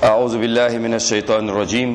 أعوذ بالله من الشيطان الرجيم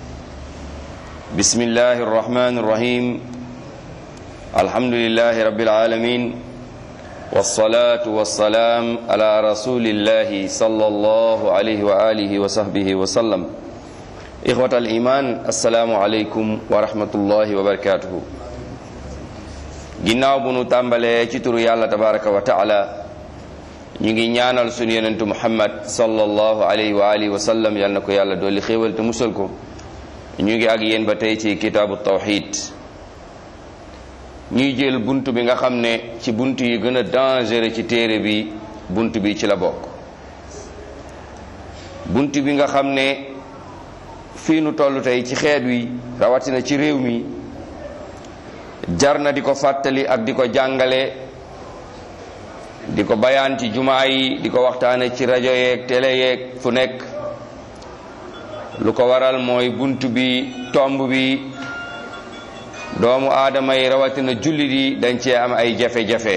بسم الله الرحمن الرحيم الحمد لله رب العالمين والصلاة والسلام على رسول الله صلى الله عليه وآله وصحبه وسلم إخوة الإيمان السلام عليكم ورحمة الله وبركاته ginnaaw bu nu tàmbalee ci turu yàlla tabaraka wa taala ñu ngi ñaanal sunu yonentu muhammad sallallahu alayhi wa alihi wa sallam yal na ko yàlla dolli xéewal te musal ko ñu ngi ak yéen ba tey ci kitaabu tawxid ñuy jël bunt bi nga xam ne ci bunt yi gën a dangereux ci téere bi bunt bi ci la bokk bunt bi nga xam ne fii nu toll tey ci xeet wi rawatina ci réew mi jar na di ko fàttali ak di ko jàngale di ko bayaan ci jumaa yi di ko waxtaane ci rajo yeeg télé yeeg fu nekk lu ko waral mooy bunt bi tomb bi doomu aadama yi rawatina jullit yi dañ cee am ay jafe-jafe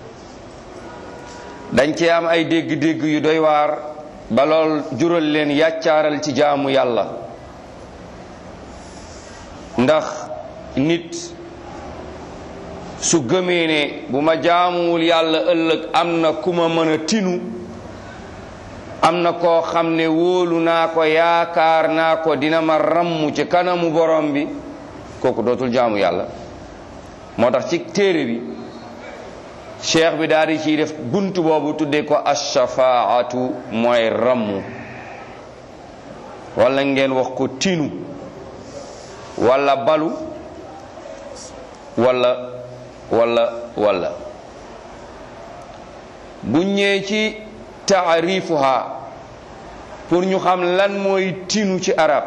dañ cee am ay dégg-dégg yu doy waar ba lool jural leen yàccaaral ci jaamu yàlla ndax nit su gëmee ne bu ma jaamuwul yàlla ëllëg am na ku ma mën a tinu am na koo xam ne wóolu naa ko yaakaar naa ko dina ma ramm ci kanamu borom bi kooku dootul jaamu yàlla moo tax ci téere bi cheikh bi daal di ciy def bunt boobu tuddee ko ashafaatu mooy ramm wala ngeen wax ko tinu wala balu wala wala wala bu ñëwee ci taarifuha pour ñu xam lan mooy tinu ci arab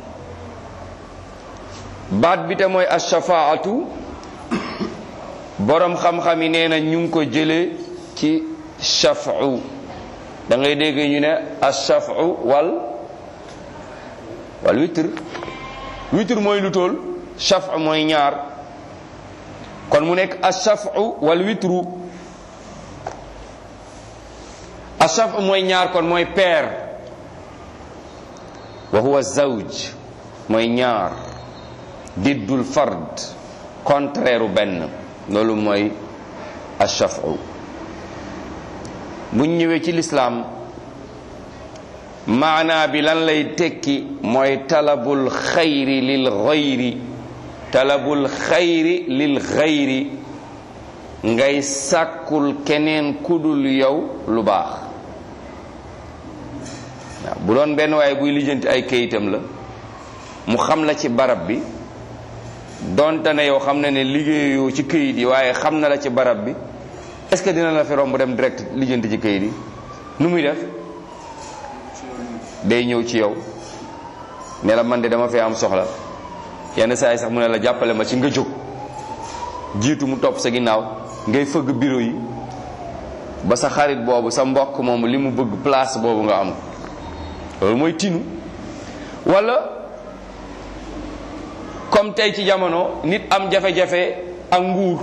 baat bi te mooy ashafaatu boroom xam-xam yi nee na ñu ngi ko jële ci shafu da ngay dégg ñu ne ashafu wal wal witr witr mooy lu tool shafu mooy ñaar kon mu nekk ashafu wal witru ashafu mooy ñaar kon mooy paire wa huwa zawj mooy ñaar diddul fard contraire benn loolu mooy ashafu buñ ñëwee ci lislaam maanaa bi lan lay tekki mooy talabul xayri lil xayri talabul xayri lil xayri ngay sàkkul keneen kudul yow lu baax waaw bu doon benn waaye buy lijjanti ay kayitam la mu xam la ci barab bi donte ne yow xam na ne liggéeyoo ci këyit yi waaye xam na la ci barab bi est-ce que dina la fi romb dem direct lijjanti ci këyit yi nu muy def day ñëw ci yow ne la man de dama fee am soxla yenn saa yi sax mu ne la jàppale ma ci nga jóg jiitu mu topp sa ginnaaw ngay fëgg bureau yi ba sa xarit boobu sa mbokk moomu li mu bëgg place boobu nga am loolu mooy tinu walla comme tey ci jamono nit am jafe-jafe ak nguur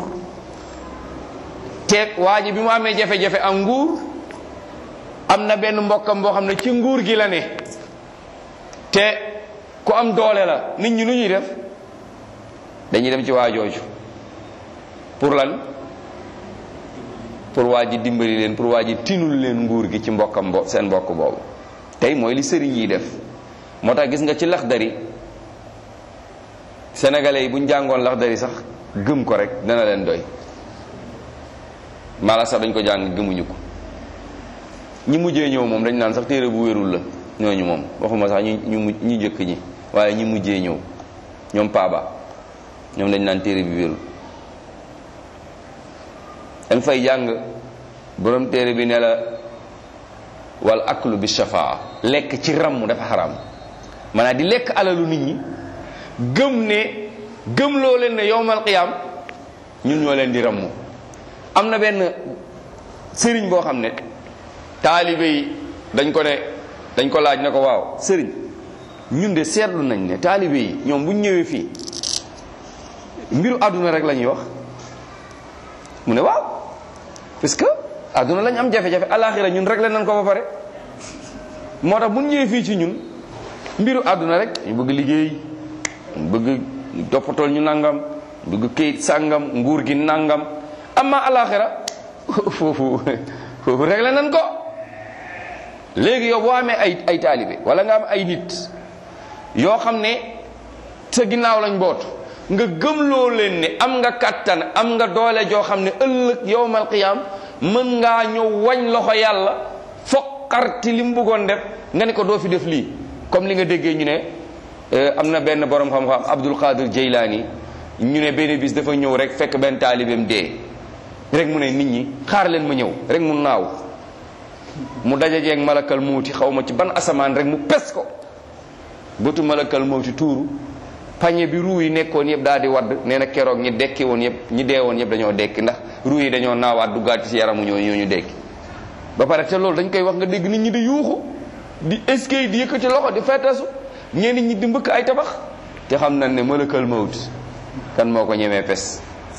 te waa ji bi mu amee jafe-jafe ak nguur am na benn mbokkam boo xam ne ci nguur gi la ne te ku am doole la nit ñi nu ñuy def dañuy dem ci waa jooju pour lan pour waa ji dimbali leen pour waa ji tinul leen nguur gi ci mbokkam bo seen mbokk boobu tey mooy li sëriñ yi def moo tax gis nga ci laxdari sénégalais yi bu ñu jàngoon laxdari sax gëm ko rek dana leen doy mala sax dañ ko jàng gëmuñu ko ñi mujjee ñëw moom dañ naan sax téere bu wérul la ñooñu moom waxuma sax ñu ñu ñu njëkk ñi waaye ñi mujjee ñëw ñoom paaba ñoom dañ naan téere bi wérul dañ fay jàng borom téere bi ne la wal aklu bi shafaa lekk ci ramm dafa xaram maanaam di lekk alalu nit ñi gëm ne gëm loo leen ne yowmal qiyaam ñun ñoo leen di ramm am na benn sëriñ boo xam ne taalibe yi dañ ko ne dañ ko laaj ne ko waaw sëriñ ñun de seetlu nañ ne taalibe yi ñoom bu ñu ñëwee fii mbiru àdduna rek la ñuy wax mu ne waaw parce que àdduna lañ am jafe-jafe alaxira ñun rek la nañ ko ba pare moo tax bu ñu ñëwee fii ci ñun mbiru àdduna rek ñu bëgg liggéey ñu bëgg toppatool ñu nangam ñu bëgg këyit sàngam nguur gi nangam amma alaxira foofu foofu rek la nan ko léegi yow boo amee ay ay taalibe wala nga am ay nit yoo xam ne sa ginnaaw lañ bootu nga gëmloo leen ne am nga kattan am nga doole joo xam ne ëllëg yowmal qiyaam mën ngaa ñëw wañ loxo yàlla foqarti li mu bëggoon def nga ne ko doo fi def lii comme li nga déggee ñu ne am na benn borom xam-xam Abdul Qadir Jeylaani ñu ne benn bis dafa ñëw rek fekk benn taalibeem dee rek mu ne nit ñi xaar leen ma ñëw rek mu naaw mu dajajeeg malakal muuti xaw ma ci ban asamaan rek mu pes ko bëtu malakal muuti tuuru pañe bi ruu yi nekkoon yëpp daal di wadd nee na keroog ñi dekki woon yëpp ñi dee woon yëpp dañoo dekki ndax ruu yi dañoo naawaat duggaat ci yaramu ñoo ñoo ñu dekki ba pare te loolu dañ koy wax nga dégg nit ñi di yuuxu di eskay di yëkkati loxo di fettasu ñenn ñi di mbëkk ay tabax te xam nañ ne malakal mawt kan moo ko ñemee pes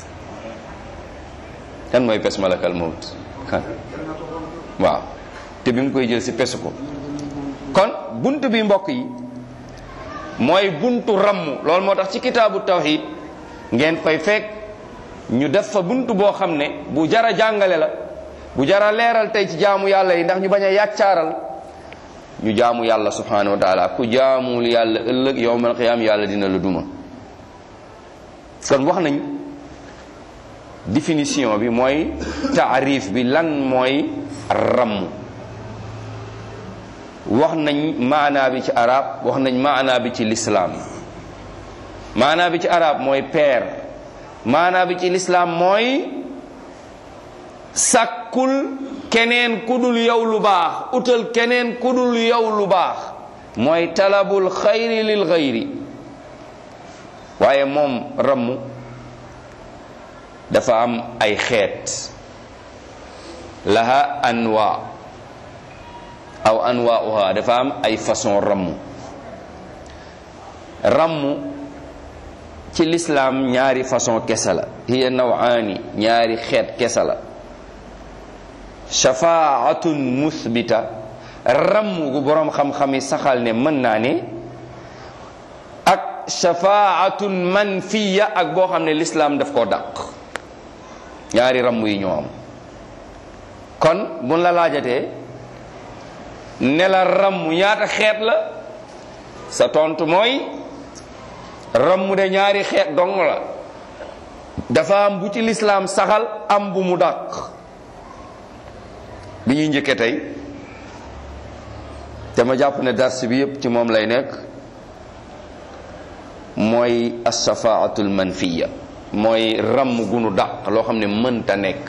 kan mooy pes malakal mawt kan waaw te bi mu koy jël si pesu ko kon bunt bi mbokk yi mooy buntu ramm loolu moo tax ci kitaabu tawhid ngeen fay fekk ñu def fa buntu boo xam ne bu jara jàngale la bu jara leeral tey ci jaamu yàlla yi ndax ñu bañ a yàccaaral ñu jaamu yàlla subhanahu wa taala ku jaamul yàlla ëllëg yowmal qiyaam yàlla dina la duma kon wax nañ définition bi mooy taarif bi lan mooy ramm wax nañ maanaa bi ci arab wax nañ maanaa bi ci lislaam maanaa bi ci arab mooy peer maanaa bi ci lislaam mooy sàkkul keneen ku dul yow lu baax utal keneen ku dul yow lu baax mooy talabul xayri lil xayri waaye moom ramm dafa am ay xeet laha anwa aw anwaauha dafa am ay façon ramm ramm ci lislaam ñaari façon kese la hiya nawaani ñaari xeet kese la shafaatun musbita ramm gu boroom xam-xam yi saxal ne mën naa ne ak shafaatun manfiya ak boo xam ne lislaam daf koo dàq ñaari ramm yi ñoo am kon buñ la laajatee ne la ramm ñaata xeet la sa tontu mooy ramm de ñaari xeet dong la dafa am bu ci lislaam saxal am bu mu dàq bi ñuy njëkke tey te ma jàpp ne dars bi yépp ci moom lay nekk mooy asafaatul manfiya mooy ramm gu nu dàq loo xam ne mënta nekk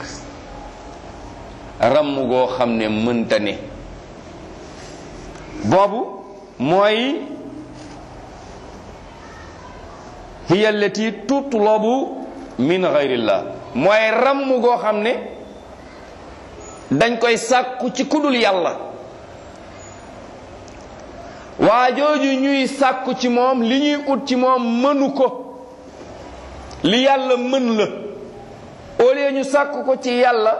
ramm goo xam ne mënta ne boobu mooy hiya allati tutlabu min gayrillah mooy ramm goo xam ne dañ koy sàkku ci kudul yàlla waa jooju ñuy sàkku ci moom li ñuy ut ci moom mënu ko li yàlla mën la au lieu ñu sàkku ko ci yàlla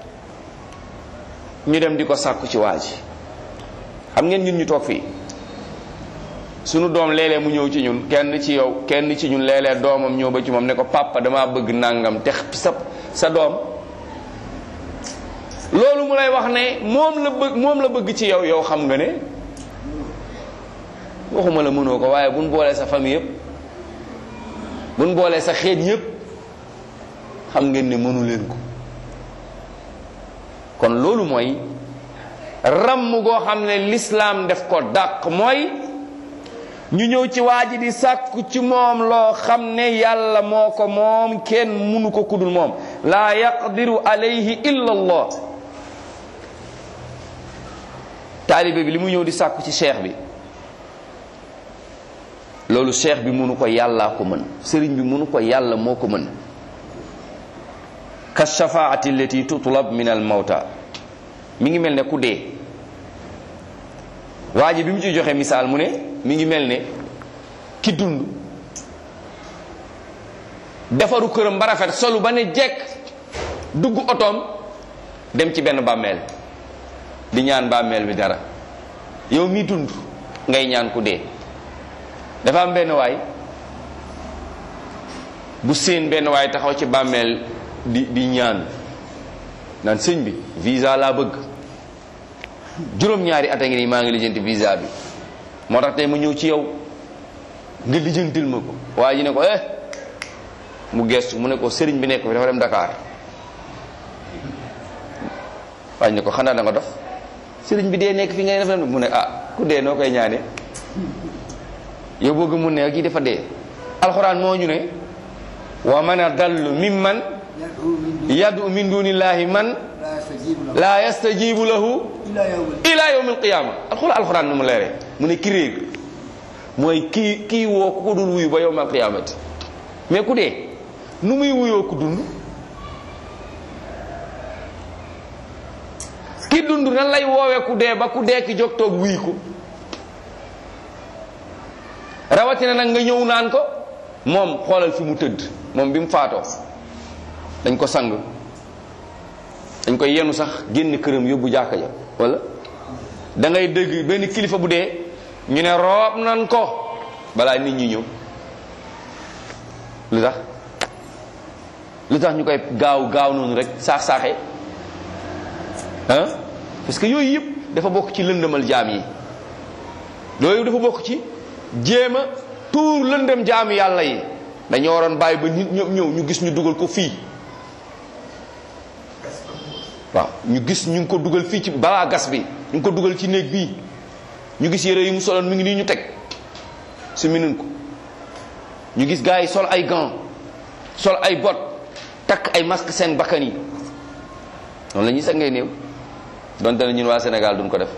ñu dem di ko sàkku ci waa ji xam ngeen ñun ñu toog fii sunu doom léeg-léeg mu ñëw ci ñun kenn ci yow kenn ci ñun léeg-léeg doomam ñëw ba ci moom ne ko papa dama bëgg nangam te sa sa doom loolu mu lay wax ne moom la bëgg moom la bëgg ci yow yow xam nga ne waxuma la mënoo ko waaye buñ boolee sa famille yépp buñ boolee sa xeet yépp xam ngeen ne mënu leen ko kon loolu mooy ramm goo xam ne lislaam def ko dàq mooy ñu ñëw ci waa ji di sàkku ci moom loo xam ne yàlla moo ko moom kenn munu ko kudul moom laa yaqdiru alayhi illa allah taalibe bi li mu ñëw di sàkku ci cheikh bi loolu cheikh bi munu ko yàllaa ko mën sëriñ bi munu ko yàlla moo ko mën ka shafaati allati tutlab min al mawta mi ngi mel ne ku dee waa ji bi mu ci joxe misaal mu ne mi ngi mel ne ki dund defaru këram ba rafet solu ba ne jekk dugg otoom dem ci benn bàmmeel di ñaan bàmmeel bi dara yow mi dund ngay ñaan ku dee dafa am benn waay bu seen benn waay taxaw ci bàmmeel di di ñaan naan sëñ bi visa laa bëgg juróom-ñaari at a ngi nii maa ngi lijjanti visa bi moo tax tey mu ñëw ci yow nga lijjantil ma ko waaye ji ne ko eh mu gestu mu ne ko sëriñ bi nekk fi dafa dem Dakar waaye ne ko xanaa da nga dof sëriñ bi dee nekk fi ngay def dem mu ne ah ku dee noo koy ñaane yow bëgg mu ne kii dafa dee alxuraan moo ñu ne wa man adallu mimman yadu min dunillahi man la yastajibu lahu ila yawm alqiyama alxuraan alxuraan nu mu leeree mu ne ki réer mooy kii kii woo ku ko dul wuyu ba yawm alqiyamati mais ku dee nu muy wuyoo ku dund ki dund nan lay woowee ku dee ba ku dee ki jóg toog wuy ko rawatina nag nga ñëw naan ko moom xoolal fi mu tëdd moom bi mu faatoo dañ ko sang dañ koy yenu sax génn këram yóbbu jàkka ja wala da ngay dégg benn kilifa bu dee ñu ne roob nan ko balaa nit ñi ñëw lu tax lu tax ñu koy gaaw gaaw noonu rek saax saaxee ah parce que yooyu yëpp dafa bokk ci lëndëmal jaam yi loolu dafa bokk ci jéem a tuur lëndëm jaam yàlla yi dañoo waroon bàyyi ba nit ñëpp ñëw ñu gis ñu dugal ko fii waaw ñu gis ñu ngi ko dugal fii ci balaa gas bi ñu ngi ko dugal ci néeg bii ñu gis yére yi mu soloon mi ngi nii ñu teg su minun ko ñu gis gars yi sol ay gants sol ay bot takk ay masque seen bakkan yi noonu la ñuy sax ngay néew donte ne ñun waa Sénégal duñ ko def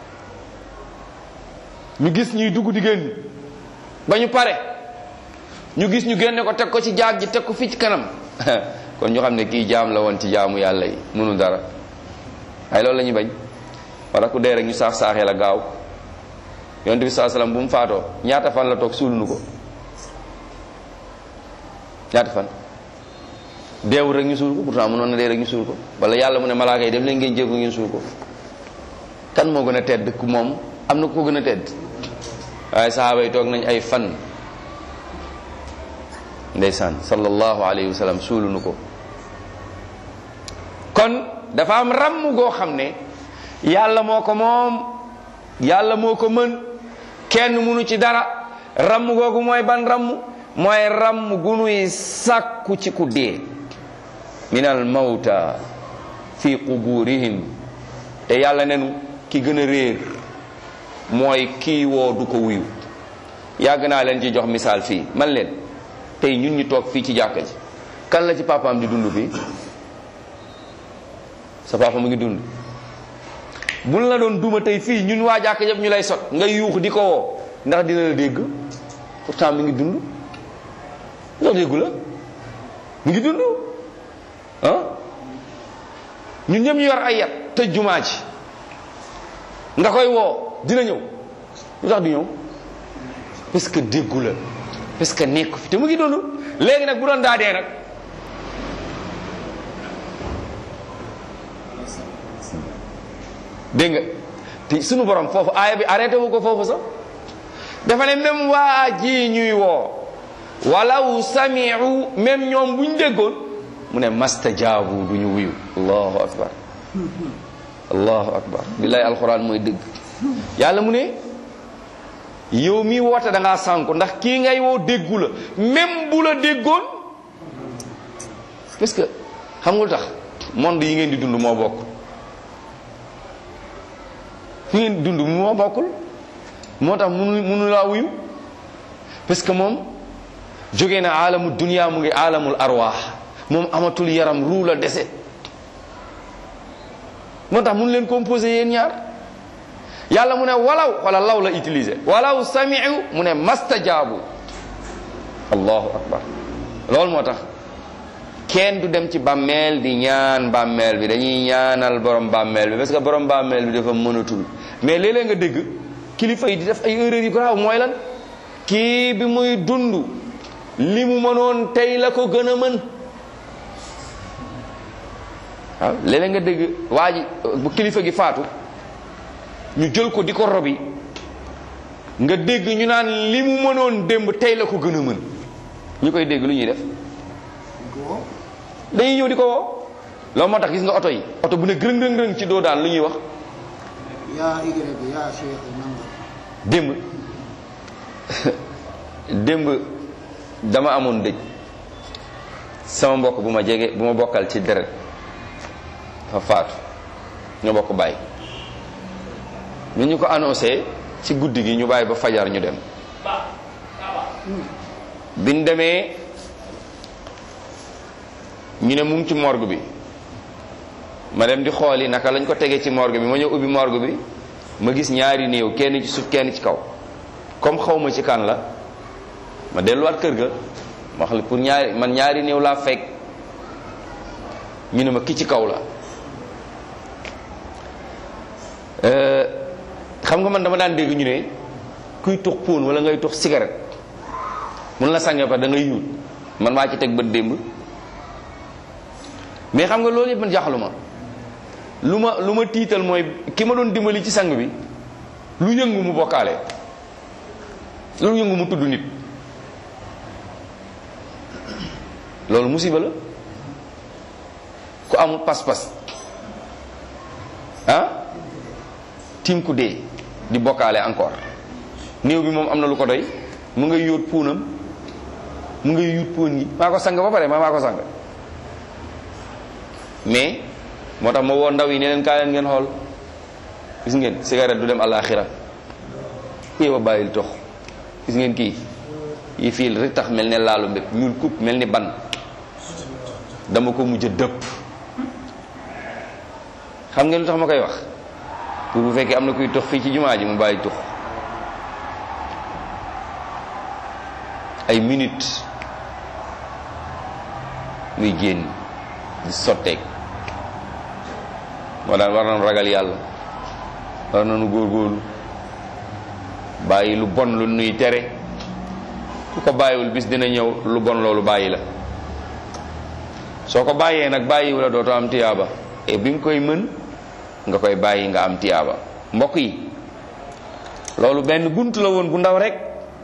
ñu gis ñuy dugg di génn ba ñu pare ñu gis ñu génne ko teg ko ci jaag ji teg ko fii ci kanam kon ñu xam ne kii jaam la woon ci jaamu yàlla yi mënul dara ay loolu la ñuy bañ wala ku dee rek ñu saax saaxee la gaaw yonent bi saa salaam bu mu faatoo ñaata fan la toog suul nu ko ñaata fan deewul rek ñu suul ko pourtant mënoon na dee rek ñu suul ko wala yàlla mu ne malaaka yi dem leen ngeen jéggu ngeen suul ko kan moo gën a tedd ku moom am na ku ko gën a tedd waaye sahaaba yi toog nañ ay fan ndeysaan sallallahu alayhi wa sallam suulu nu ko kon dafa am ràmm goo xam ne yàlla moo ko moom yàlla moo ko mën kenn munu ci dara ràmm googu mooy ban ràmm mooy ràmm gu nuy sàkku ci ku dee min al mawta fi quburihim te yàlla nenu ki gën a réer mooy kii woo du ko wuyu yàgg naa leen ci jox misaal fii man leen tey ñun ñu toog fii ci jàkka ji kan la ci papaam di dund fii sa papa mu ngi dund buñ la doon duma tey fii ñun waa jàkka yëpp ñu lay sot nga yuux di ko woo ndax dina la dégg pourtant mi ngi dund ndax déggu la mi ngi dund ah ñun ñëpp ñu yor ay yat tëj jumaa ji nga koy woo dina ñëw lu tax du ñëw parce que déggu la parce que nekk fi te mu ngi dund léegi nag bu doon daa dee nag dégg nga te sunu borom foofu aaya bi arrêté wu ko foofu sax dafa ne même waa ji ñuy woo walaw samiu même ñoom bu ñu déggoon mu ne mastajaabu du ñu wuyu allahu akbar allahu akbar billahi alquran mooy dëgg yàlla mu ne yow mi woote da ngaa sànku ndax kii ngay woo déggu la même bu la déggoon parce que xam nga lu tax monde yi ngeen di dund moo bokk fi ngeen di dund moo bokkul moo tax munu munu laa wuyu parce que moom jógee na aalamu dunia mu ngi aalamul arwaax moom amatul yaram ruu la dese moo tax munu leen composé yéen ñaar yàlla mu ne walaw wala law la utilisé walaw samiu mu ne mastajaabu allahu akbar loolu moo tax kenn du dem ci bàmmeel di ñaan bàmmeel bi dañuy ñaanal borom bàmmeel bi parce que borom bàmmeel bi dafa mënatul mais léeg-léeg nga dégg kilifa yi di def ay erreurs yu grave mooy lan kii bi muy dund li mu mënoon tey la ko gën a mën waaw léeg-léeg nga dégg waa ji bu kilifa gi faatu ñu jël ko di ko robi nga dégg ñu naan li mu mënoon démb tey la ko gën a mën ñu koy dégg lu ñuy def dañuy ñëw di ko woo loolu moo tax gis nga oto yi oto bu ne gërëng gërëng gërëng ci doo daan lu ñuy wax yaa Y yaa Cheikh nanga démb démb dama amoon dëj sama mbokk bu ma jege bu ma bokkal ci deret fa faatu ñoo bokk bàyyi ñu ñu ko annoncé ci guddi gi ñu bàyyi ba fajar ñu dem biñ demee ñu ne mu ngi ci morgue bi ma dem di xooli naka lañ ko tegee ci morgue bi ma ñëw ubbi morgue bi ma gis ñaari néew kenn ci suuf kenn ci kaw comme xaw ma ci kan la ma delluwaat kër ga ma xam pour ñaari man ñaari néew laa fekk ñu ne ma ki ci kaw la xam nga man dama daan dégg ñu ne kuy tux póon wala ngay tux cigarette mun la sànge pa da ngay yuut man maa ci teg bët démb mais xam nga loolu yëpp man jaaxalu ma lu ma lu ma tiital mooy ki ma doon dimbali ci sang bi lu yëngu mu bokkaale lu yëngu mu tudd nit loolu musiba la ku amul pas-pas ah tim ku dee di bokkaale encore néew bi moom am na lu ko doy mu ngay yóot puunam mu ngay yuut puun yi maa ko sang ba pare maa maa ko sang mais moo tax ma woo ndaw yi ne leen kaa leen ngeen xool gis ngeen cigarette du dem àllaaxira kii ba bàyyil tox gis ngeen kii yi fii rek tax mel ne laalu mbépp ñuul kub mel ni ban dama ko mujj dëpp xam ngeen lu tax ma koy wax pour bu fekkee am na kuy tox fii ci jumaa ji mu bàyyi tux ay minutes muy génn di sotteeg moo daan war nañu ragal yàlla war nañu góorgóorlu bàyyi lu bon lu nuy tere ku ko bàyyiwul bis dina ñëw lu bon loolu bàyyi la soo ko bàyyee nag bàyyiwu la dootoo am tiyaaba et bi nga koy mën nga koy bàyyi nga am tiyaaba mbokk yi loolu benn bunt la woon bu ndaw rek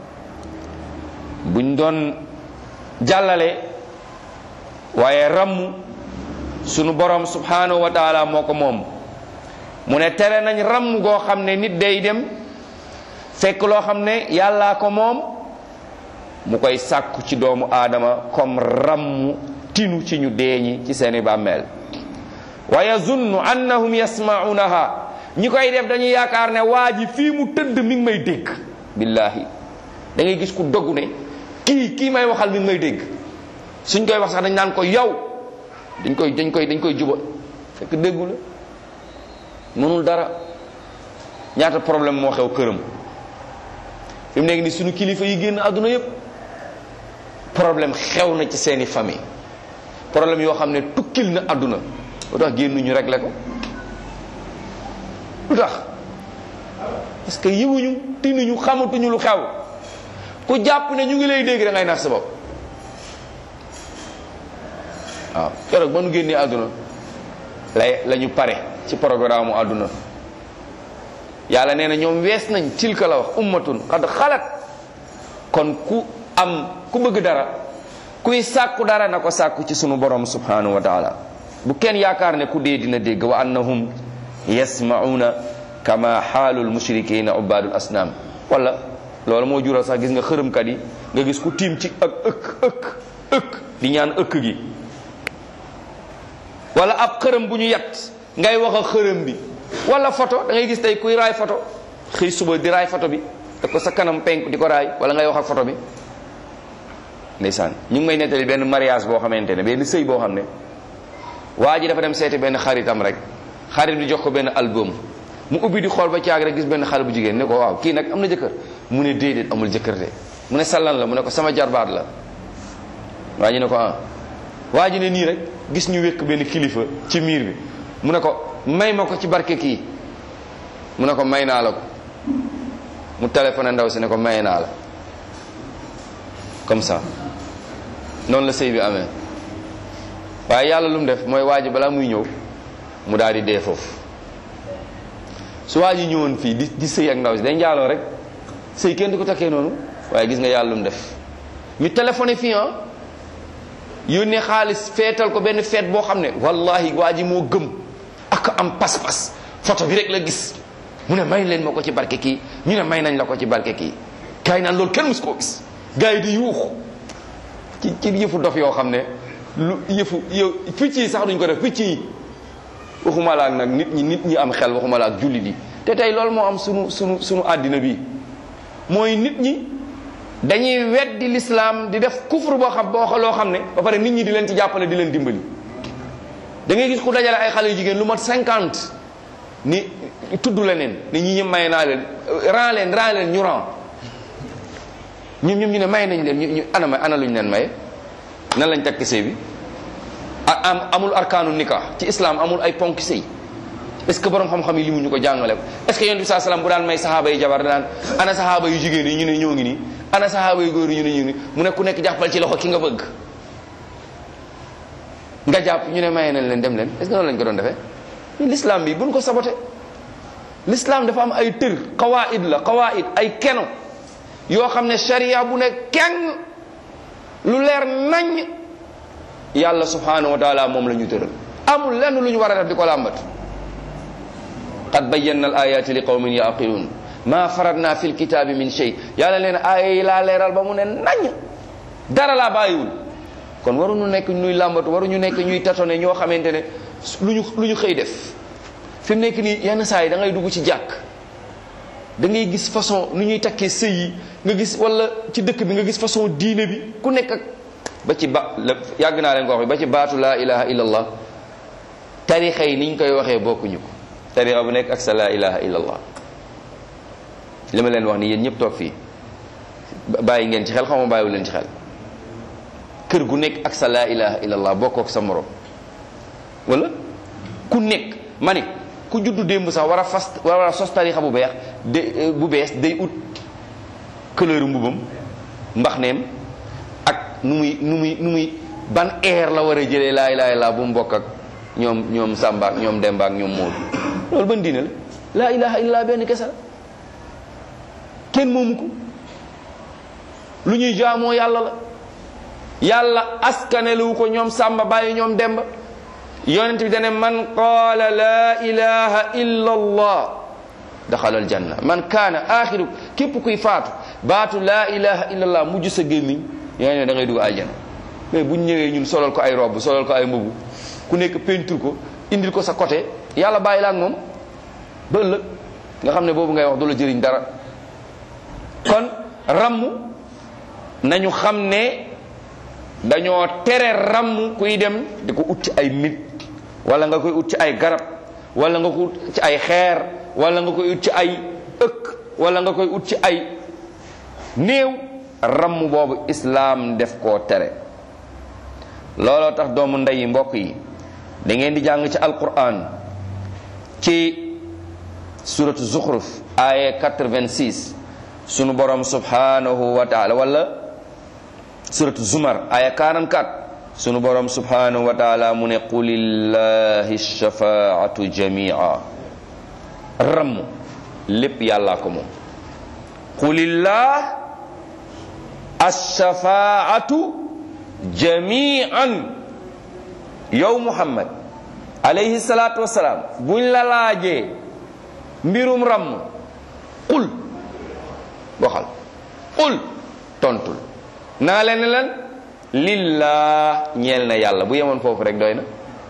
buñ doon jàllale waaye ràmm sunu borom subhanahu wa taala moo ko moom mu ne tere nañ ràmm goo xam ne nit day dem fekk loo xam ne yàllaa ko moom mu koy sàkku ci doomu aadama comme ràmm tinu ci ñu deeñi ci seeni bàmmeel wa yazunnu annahum yasmaunaha ñi koy def dañuy yaakaar ne waa ji fii mu tëdd mi ngi may dégg billahi da ngay gis ku doggu ne kii kii may waxal mi ngi may dégg suñ koy wax sax dañ naan ko yow dañ koy dañ koy dañ koy juba fekk déggu la mënul dara ñaata problème moo xew këram fi mu nekk ni suñu kilifa yi génn àdduna yépp problème xew na ci seeni famille problème yoo xam ne tukkil na àdduna lu tax génnuñu réglé ko lu tax parce que yëwuñu tinuñu xamatuñu lu xew ku jàpp ne ñu ngi lay dégg da ngay nax sa bopp waaw keroog ba nu génnee àdduna lay la ñu pare ci programme mu àdduna yàlla nee na ñoom wees nañ tilka la wax ummatun xad xalat kon ku am ku bëgg dara kuy sàkku dara na ko sàkku ci sunu borom subhanahu wa taala bu kenn yaakaar ne ku dee dina dégg wa annahum yasmauna kama xaalul mushrikina ubadul asnam wala loolu moo jural sax gis nga xërëmkat yi nga gis ku tiim ci ak ëkk ëkk ëkk di ñaan ëkk gi wala ab xërëm bu ñu yat ngay wax ak xërëm bi wala photo da ngay gis tey kuy raay photo xëy suba di raay photo bi da ko sa kanam penk di ko raay wala ngay wax ak photo bi ndeysaan ñu ngi may nettali benn mariage boo xamante ne benn sëy boo xam ne waa ji dafa dem seeti benn xaritam rek xarit bi jox ko benn album mu ubbi di xool ba caag rek gis benn xale bu jigéen ne ko waaw kii nag am na jëkkër mu ne déedéet amul jëkkër de mu ne sallan la mu ne ko sama jarbaat la waa ji ne ko ah waa ji ne nii rek gis ñu wékk benn kilifa ci miir bi mu ne ko may ma ko ci barke kii mu ne ko may naa la ko mu téléphoné ndaw si ne ko may naa la comme ça noonu la sëy bi amee waaye yàlla lu mu def mooy waa ji balaa muy ñëw mu daal di dee foofu su waa ji ñëwoon fii di di sëy ak ndaw si day njaaloo rek sëy kenn du ko takkee noonu waaye gis nga yàlla lu mu def ñu téléphoné fii ah yónnee xaalis feetal ko benn feet boo xam ne wallahi waa ji moo gëm ak am pas-pas photo bi rek la gis mu ne may leen ma ko ci barke kii ñu ne may nañ la ko ci barke kii gars yi naan loolu kenn mus koo gis gars yi di yuuxu ci ci yëfu dof yoo xam ne lu yëfu yow picc yi sax duñ ko def picc yi waxuma la ak nag nit ñi nit ñi am xel waxuma la ak jullit yi te tey loolu moo am sunu sunu sunu àddina bi mooy nit ñi dañuy weddi l'islam di def kufru boo xam boo loo xam ne ba pare nit ñi di leen ci jàppale di leen dimbali da ngay gis ku dajale ay xale yu jigéen lu mat cinquante ni tudd leneen ni ñi ñëpp may naa leen ran leen ran leen ñu ran ñoom ñoom ñu ne may nañ leen ñu ñu ana may ana luñ leen maye nan lañ takk sëy bi am amul arkaanu nikah ci islam amul ay ponk sëy est ce que borom xam-xam yi li mu ñu ko jàngale ko est ce que yonent bi saa salaam bu daan may saxaaba yi jabar daan ana saxaaba yu jigéen yi ñu ne ñoo ngi nii ana saxaaba yu góor yi ñu ne ñu ngi nii mu ne ku nekk jàppal ci loxo ki nga bëgg nga jàpp ñu ne maye nañ leen dem leen est ce que noonu lañ ko doon defee l'islam bi buñ ko saboté l'islam dafa am ay tër qawaid la qawaid ay keno yoo xam ne sharia bu ne kenn lu leer nañ yàlla subhanahu wa taala moom la ñu tëral amul lenn lu ñu war a def di ko làmbat qad bayyana al ayati li qawmin yaqilun ma faradna fi lkitabi min shay yàlla leen aaya yi laa leeral ba mu ne nañ dara laa bàyyiwul kon waruñu nekk ñuy làmbatu waruñu nekk ñuy tatone ñoo xamante ne lu ñu lu ñu xëy def fi mu nekk nii yenn saa yi da ngay dugg ci jàkk da ngay gis façon nu ñuy takkee sëy yi nga gis wala ci dëkk bi nga gis façon diine bi ku nekk ak ba ci ba yàgg naa leen ko wax ba ci baatu laa ilaha illallah tarixa yi niñ koy waxee bokkuñu ko tarixa bu nekk ak sa laa ilaha illallah li ma leen wax ni yéen ñëpp toog fii bàyyi ngeen ci xel xaw ma bàyyiwu leen ci xel kër gu nekk ak sa laa ilaha illallah bokkoo ak sa morom wala ku nekk ma ne ku juddu démb sax war a fas war a sos tarixa bu beex de bu bees day ut couleur mbubam mbaxneem ak nu muy nu muy nu muy ban air la war a jëlee laa ilaha illallah bu mu bokk ak ñoom ñoom Samba ak ñoom Demba ak ñoom Moodu loolu ban diine la laa ilaha illallah benn kese la kenn moomu ko lu ñuy jaamoo yàlla la yàlla askanelu ko ñoom Samba bàyyi ñoom Demba yonent bi dane man qaala laa ilaha illa allah daxala aljanna man kaana axiru képp kuy faatu baatu laa ilaha illa allah mujj sa gémmiñ yaa ne da ngay dugg aljanna mais buñ ñëwee ñun solal ko ay robb solal ko ay mbubu ku nekk peinture ko indil ko sa côté yàlla bàyyi la ak moom ba ëllëg nga xam ne boobu ngay wax du la jëriñ dara kon ramm nañu xam ne dañoo tere ramm kuy dem di ko ut ci ay nit wala nga koy ut ci ay garab wala nga ko ut ci ay xeer wala nga koy ut ci ay ëkk wala nga koy ut ci ay néew ramm boobu islaam def koo tere looloo tax doomu ndeyi mbokk yi da ngeen di jàng ci alquran ci suratu zuxruf aya 86 sunu borom subhanahu wa taala wala suratu zumar aya 44 sunu borom subhanahu wa taala mu ne qulillahi shafaatu jamia ramm lépp yàllaa ko moom qulillah alshafaatu jamian yow muhammad alayhi salatu wasalaam buñ la laajee mbirum ramm qul waxal qul tontul naa leen ne leen lillah ñeel na yàlla bu yemoon foofu rek doy na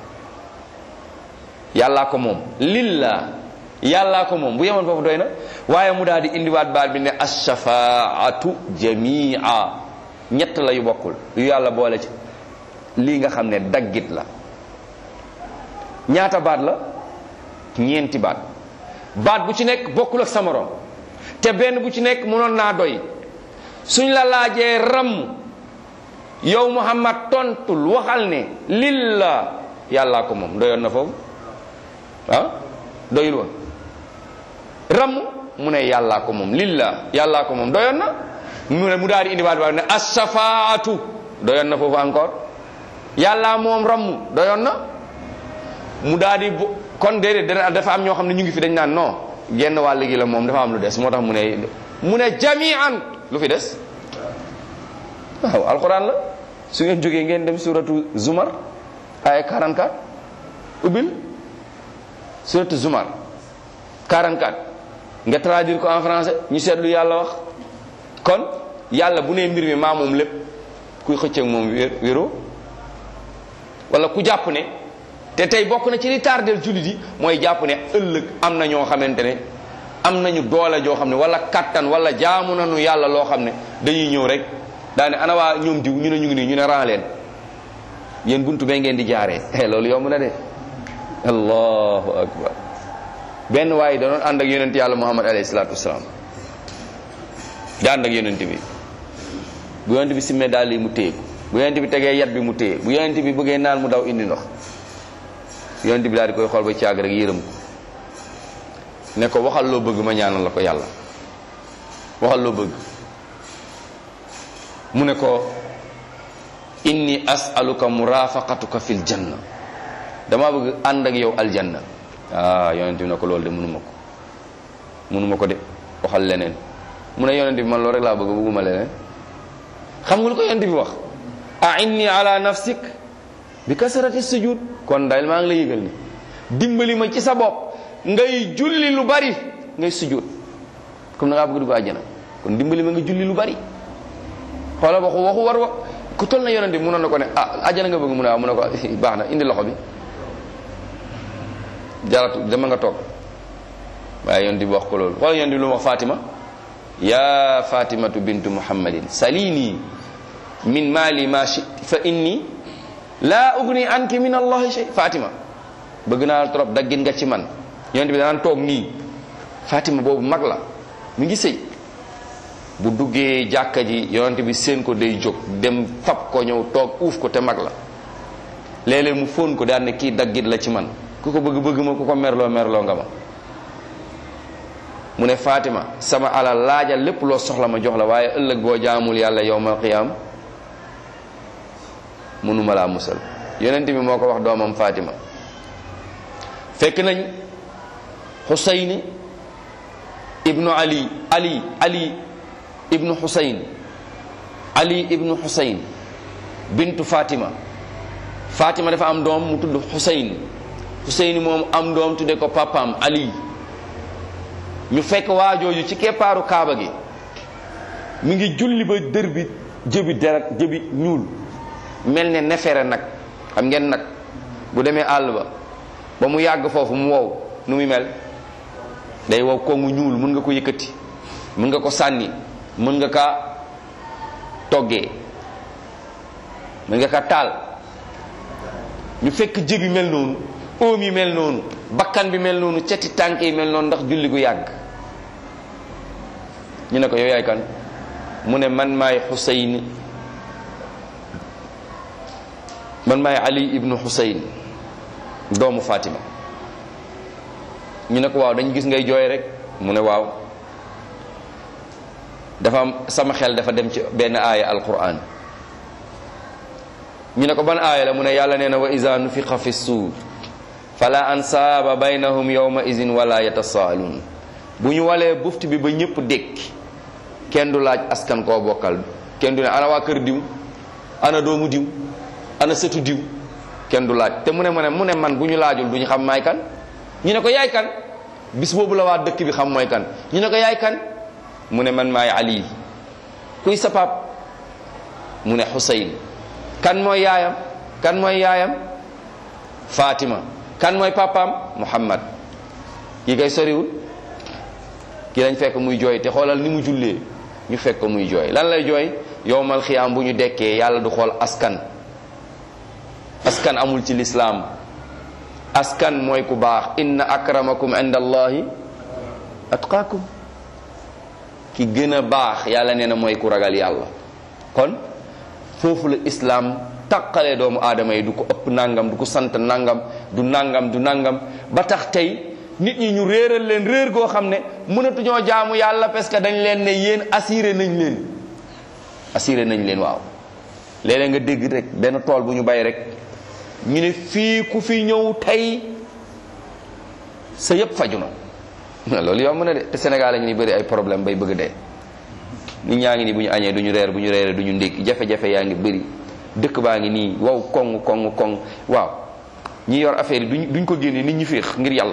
yàllaa ko moom lillah yàllaa ko moom bu yemoon foofu doy na waaye mu daal di indiwaat baat bi ne ashafaatu jamia ñett la yu bokkul yu yàlla boole ci lii nga xam ne daggit la ñaata baat la ñeenti baat baat bu ci nekk bokkul ak sa morom te benn bu ci nekk mënoon naa doy suñ la laajee ram yow muhammad tontul waxal ne lillah yàllaa ko moom doyoon na foofu ah doyul woon ram mu ne yàllaa ko moom lillah yàllaa ko moom doyoon na mu ne mu daal di indiwaat ba ne assafaatu doyoon na foofu encore yàllaa moom ramm doyoon na mu daal di kon déedéet dafa am ñoo xam ne ñu ngi fi dañ naan non genn wàll gi la moom dafa am lu des moo tax mu ne mu ne jamian lu fi des waaw alquran la su ngeen jógee ngeen dem suratu zumar ay 44 ubbil suratu zumar 44 nga traduire ko en français ñu seetlu yàlla wax kon yàlla bu nee mbir mi maa moom lépp kuy xëcc ak moom wéro wala ku jàpp ne te tey bokk na ci li tardel jullit yi mooy jàpp ne ëllëg am na ñoo xamante ne am nañu doole joo xam ne wala kattan wala jaamu nañu yàlla loo xam ne dañuy ñëw rek daane ana waa ñoom diw ñu ne ñu ngi nii ñu ne ran leen yéen buntu bee ngeen di jaaree loolu yomb na de allahu akbar benn waaye da doon ànd ak yonent yàlla muhammad alayhi salaatu wasalaam da ànd ak yonent bi bu yonent bi simmee daal yi mu téye ko bu yonent bi tegee yat bi mu téye bu yonent bi bëggee naan mu daw indi ndox yonent bi daal di koy xool ba caag rek yërëm ko ne ko waxal loo bëgg ma ñaanal la ko yàlla waxal loo bëgg mu ne ko inni as'aluka murafaqatuka fil janna dama bëgg ànd ak yow aljanna ah yonent bi ne ko loolu de mënuma ko mënuma ko de waxal leneen mu ne yonent bi man loolu rek laa bëgg bëgguma leneen xam nga lu ko yonent bi wax a inni ala nafsik bi kasarati sujud kon daal maa ngi la yëgal ni dimbali ma ci sa bopp ngay julli lu bari ngay sujud comme da ngaa bëgg dugg àjjana kon dimbali ma nga julli lu bari xoolal waxu waxu war wa ku toll na yonent bi munoon na ko ne ah àjjana nga bëgg mu ne waaw mu ne ko baax na indi loxo bi jaratu dama nga toog waaye yonent bi wax ko loolu xoolal yonent bi lu mu wax Fatima ya fatimatu bintu muhammadin salini min mali ma shi fa inni la ugni anki min allahi shay fatima bëgg naa la trop daggin nga ci man yonent bi danaan toog nii fatima boobu mag la mi ngi sëy bu duggee jàkka ji yonent bi seen ko day jóg dem fab ko ñëw toog uuf ko te mag la léeg-léeg mu fóon ko daan ne kii daggit la ci man ku ko bëgg bëgg ma ku ko merloo merloo nga ma mu ne Fatima sama alal laajal lépp loo soxla ma jox la waaye ëllëg boo jaamul yàlla yowmal qiyaam mënuma laa musal yonent bi moo ko wax doomam Fatima fekk nañ Xusayni ibnu Ali Ali Ali ibnu Xusayn Ali ibnu Xusayn bintu Fatima Fatima dafa am doom mu tudd Xusayn Xusayn moom am doom tudde ko papaam Ali ñu fekk waajooju ci keppaaru kaaba gi mi ngi julli ba dër bi jëbi deret jëbi ñuul mel ne nefere nag xam ngeen nag bu demee àll ba ba mu yàgg foofu mu wow nu muy mel day wow ko mu ñuul mën nga ko yëkkati mën nga ko sànni mën nga kaa toggee mën nga kaa taal ñu fekk jëbi mel noonu oom yi mel noonu bakkan bi mel noonu ceti tànk yi mel noonu ndax julli gu yàgg ñu ne ko yow yaay kan mu ne man maay Xusayn man maay Ali ibnu Xusayn doomu Fatima ñu ne ko waaw dañ gis ngay jooy rek mu ne waaw dafa am sama xel dafa dem ci benn aaya alquran ñu ne ko ban aaya la mu ne yàlla nee na wa iza nufixa fi suur fala ansaaba baynahum yawma izin wala yatasaaluun bu ñu walee bufti bi ba ñëpp dékki kenn du laaj askan koo bokkal kenn du ne ana waa kër diw ana doomu diw ana sëtu diw kenn du laaj te mu ne mu ne mu ne man bu ñu laajul du ñu xam maay kan ñu ne ko yaay kan bis boobu la waa dëkk bi xam mooy kan ñu ne ko yaay kan mu ne man maay ali kuy sa pap mu ne Xusayn kan mooy yaayam kan mooy yaayam Fatima kan mooy papaam Muhammad kii kay soriwul kii lañ fekk muy jooy te xoolal ni mu jullee ñu fekk ko muy jooy lan lay jooy yowmal xiyaam bu ñu dekkee yàlla du xool askan askan amul ci lislaam askan mooy ku baax inna akramakum inda allahi atqaakum ki gën a baax yàlla nee na mooy ku ragal yàlla kon foofu la islaam taqalee doomu aadama yi du ko ëpp nangam du ko sant nangam du nangam du nangam ba tax tey nit ñi ñu réeral leen réer goo xam ne mënatuñoo jaamu yàlla parce que dañ leen ne yéen assuré nañ leen assuré nañ leen waaw léeg-léeg nga dégg rek benn tool bu ñu bay rek ñu ne fii ku fi ñëw tey sa yëpp faju na loolu yomb na de te Sénégal la ñu ni bëri ay problème bay bëgg dee nit ñaa ngi nii bu ñu añee du ñu reer bu ñu reeree du ñu ndékki jafe-jafe yaa ngi bëri dëkk baa ngi nii wow koŋ koŋ koŋ waaw ñi yor affaire yi duñ duñ ko génne nit ñi féex ngir yàlla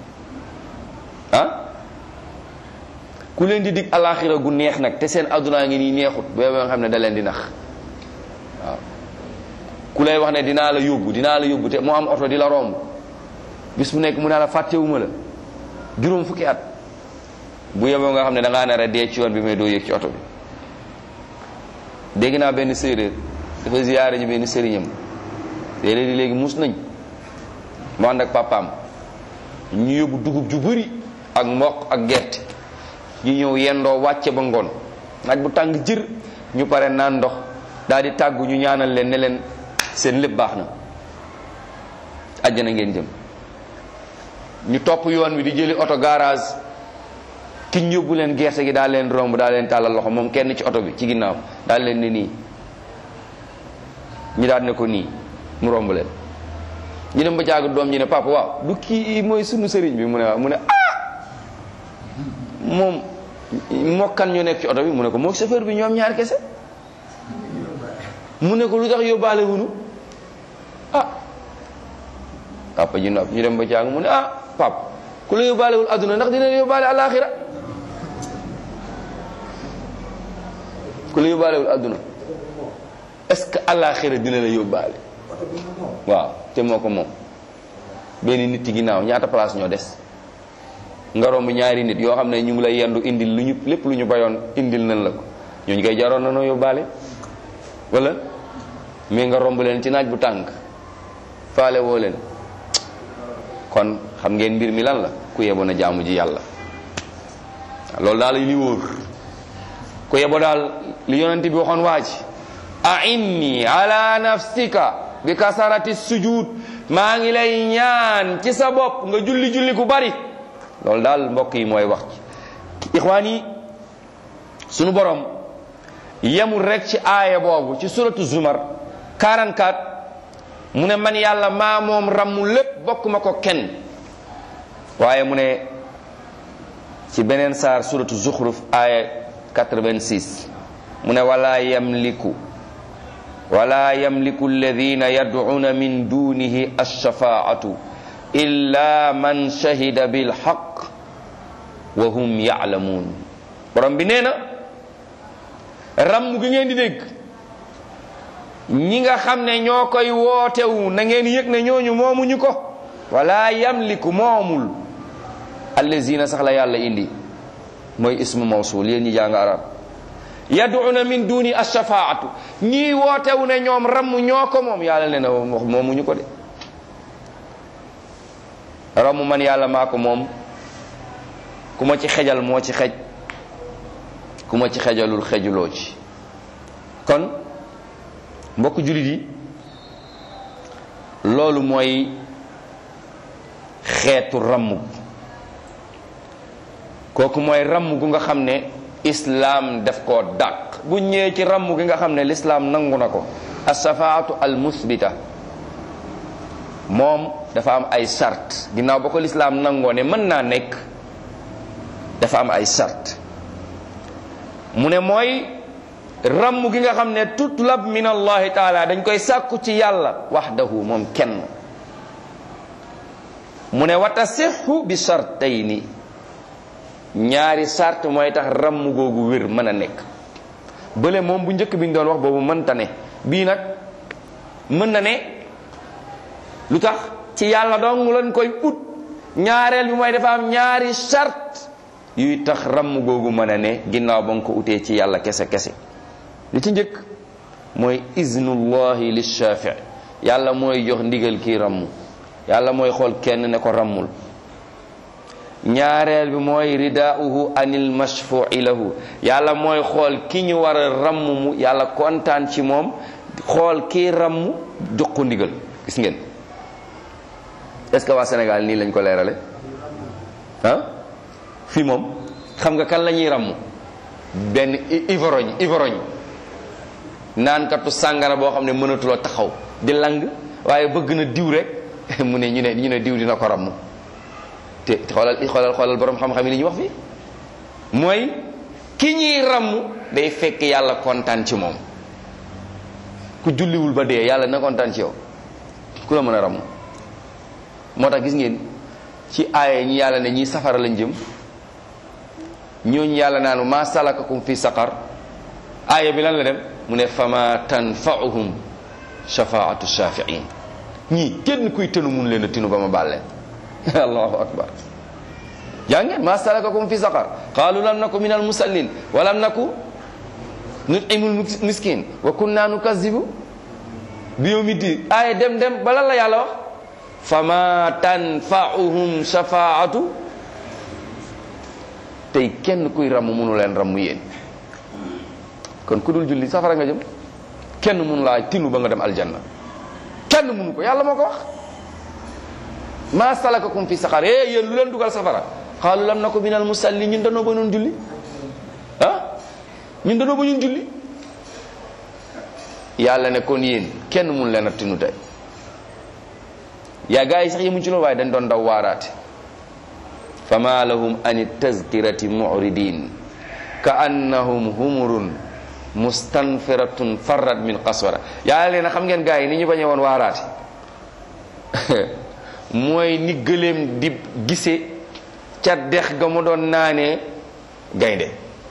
ah ku leen di dig alaxira gu neex nag te seen addunaa ngi nii neexut boobu nga xam ne da leen di nax waaw ku lay wax ne dinaa la yóbbu dinaa la yóbbu te moo am oto di la romb bis bu nekk mu ne la fàttewuma la juróom fukki at bu yeboo nga xam ne da ngaa nar a dee ci yoon bi mais doo yëg ci oto bi dégg naa benn séeréer dafa ziyaare ñu benn sëriñam séeréer yi léegi mus nañ mu ànd ak papaam ñu yóbbu dugub ju bëri ak mboq ak gerte ñu ñëw yendoo wàcce ba ngoon naaj bu tàng jër ñu pare naan ndox daal di tàggu ñu ñaanal leen ne leen seen lépp baax na àjjana ngeen jëm ñu topp yoon wi di jëli oto garage ki ñu yóbbu leen gerte gi daal leen romb daal leen tàllal loxo moom kenn ci oto bi ci ginnaaw daal leen ne nii ñu daal ne ko nii mu romb leen ñu dem ba jaagu doom ñu ne papa waaw du kii mooy sunu sëriñ bi mu ne waaw mu ne ah moom mokkan ñu nekk ci oto bi mu ne ko moo chauffeur bi ñoom ñaar kese mu ne ko lu tax yóbbaale wunu ah papa ji nopp ñu dem ba jaagu mu ne ah papa ku la yóbbaalewul adduna ndax dina la yóbbaale alaxira ku la yóbbaalewul adduna est-ce que alaxira dina la yóbbaale waaw te moo ko moom benn nit ci ginnaaw ñaata place ñoo des nga romb ñaari nit yoo xam ne ñu ngi lay yendu indil lu ñu lépp lu ñu bayoon indil nañ la ko ñooñu koy jaroon na noo yóbbaale wala mais nga romb leen ci naaj bu tàng faale woo leen kon xam ngeen mbir mi lan la ku yeboon a jaamu ji yàlla loolu daal li wóor ku yebo daal li yonent bi waxoon waa ji a'inni ala nafsika bi kasarati sujud maa ngi lay ñaan ci sa bopp nga julli julli ku bari loolu daal mbokk yi mooy wax ci ixwaan yi sunu borom yemul rek ci aaya boobu ci suratu zumar 44 mu ne man yàlla maa moom rammu lépp bokk ma ko kenn waaye mu ne ci beneen saar suratu zuxruf aaya 86 mu ne wala yamliku wala yamliku alladina yad'una min dunihi alshafaatu illa man shahida bilhaq wa hum ya'lamun borom bi nee na ramm gi ngeen di dégg ñi nga xam ne ñoo koy wootewu na ngeen yëg ne ñooñu moomuñu ko wala yamliku moomul allazina sax la yàlla indi mooy ismu mawsul yéen ñi jàng arab yad'una min duni ashafaatu ñii wootewu ne ñoom ramm ñoo ko moom yàlla ne na wax moomuñu ko de ramm man yàlla maa ko moom ku ma ci xejal moo ci xej ku ma ci xejalul xejuloo ci kon mbokk jullit yi loolu mooy xeetu ramm kooku mooy ramm gu nga xam ne islaam def koo dàq bu ñëwee ci ramm gi nga xam ne lislaam nangu na ko asafaatu al musbita moom dafa am ay sart ginnaaw ba ko lislaam nangoo ne mën naa nekk dafa am ay sart mu ne mooy ramm gi nga xam ne tutlab min allahi taala dañ koy sàkku ci yàlla waxdahu moom kenn mu ne wa tasixu bi sartayni ñaari sart mooy tax ramm googu wér mën a nekk bële moom bu njëkk bi ñu doon wax boobu mënta ne bii nag mën na ne lu tax ci yàlla dong lañ koy ut ñaareel bi mooy dafa am ñaari sart yuy tax ramm googu mën a ne ginnaaw ba nga ko utee ci yàlla kese kese li ci njëkk mooy iznullahi lishaafi yàlla mooy jox ndigal kii ramm yàlla mooy xool kenn ne ko rammul ñaareel bi mooy ridaauhu anil mashfu'i lahu yàlla mooy xool ki ñu war a ramm mu yàlla kontaan ci moom xool kii ramm jox ko ndigal gis ngeen est-ce que waa Sénégal nii lañ ko leerale ah fii moom xam nga kan la ñuy ramm benn ivorogne ivorogne naankatu sàngara boo xam ne mënatuloo taxaw di lang waaye bëgg na diw rek mu ne ñu ne ñu ne diw dina ko ramm te xoolal xoolal xoolal borom xam-xam yi li ñuy wax fii mooy ki ñuy ramm day fekk yàlla kontaan ci moom ku julliwul ba dee yàlla na kontaan ci yow ku la mën a ramm moo tax gis ngeen ci aaya ñi yàlla ne ñi safara lañ jëm ñooñu yàlla naanu ma salakakum fi saqar aaya bi lan la dem mu ne fama tanfa'uhum shafaatu shafi'in ñii kenn kuy tënu mun leen a tinu ba ma bàlleen allahu akbar yaa ngeen ma salakakum fi saqar qalu lam naku min al musallin wa lam naku nut'imul miskin wa kunna nukazzibu bi yawmi din aaya dem dem ba lan la yàlla wax fama tanfa'uhum shafaatu tey kenn kuy ramm munu leen ramm yéen kon ku dul julli safara nga jëm kenn munu laa tinu ba nga dem aljanna kenn munu ko yàlla moo ko wax ma salakakum fi saqar eh yéen lu leen dugal safara qaalu lam naku minal musalli ñun danoo ba ñun julli ah ñun danoo ba ñun julli yàlla ne kon yéen kenn mun leen a tinu tey yaa gaa yi sax yemuñ ci loolu waaye dañ doon daw waaraate fama lahum ani tazkirati muridin ka annahum humurun mustanfiratun farrat min qaswara yàlla leen xam ngeen gaa yi ni ñu bañee woon waaraate mooy ni gëléem di gise ca dex ga mu doon naanee gaynde